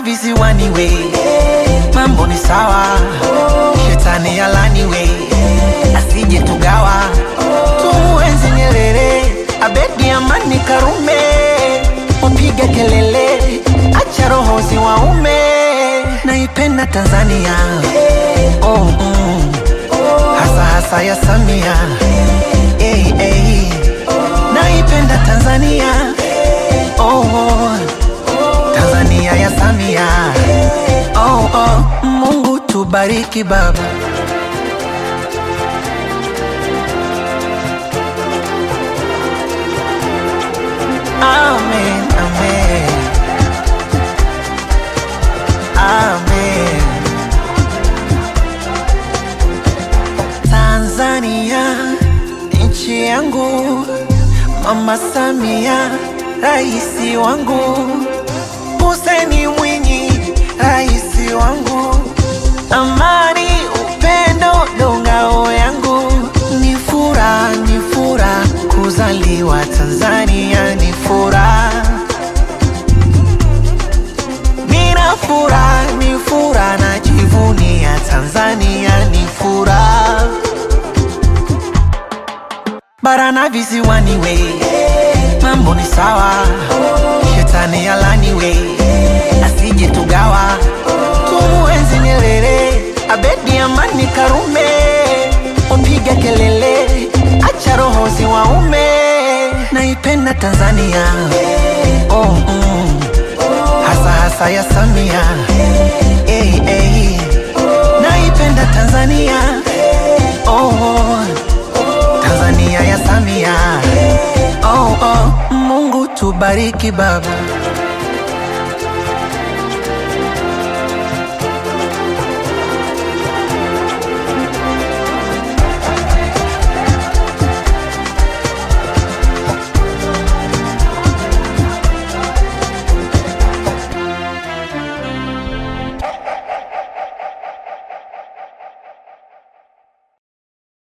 Barana visiwani we, mambo ni sawa, shetani alani we, asije tugawa, tumuenzi Nyerere, Abedi Amani Karume, upige kelele, acha roho ziwaume, naipenda Tanzania oh, mm. hasa hasa ya Samia hey, hey. naipenda Tanzania oh, oh. Tanzania ya Samia oh, oh. Mungu tubariki baba Amen, amen. Amen. Tanzania nchi yangu, Mama Samia raisi wangu, Hussein Mwinyi raisi wangu, amani upendo ndo ngao yangu, ni furaha ni furaha kuzaliwa Tanzania, ni furaha Nina furaha, ni furaha, najivunia Tanzania, ni furaha. Barana visiwani we, mambo ni sawa, shetani alani we, asije tugawa, tumuenzi Nyerere, Abedi Amani Karume, upige kelele, acha roho ziwaume, naipenda Tanzania oh, mm hasa hasa ya Samia hey, hey. naipenda Tanzania oh, oh. Tanzania ya Samia oh, oh. Mungu tubariki baba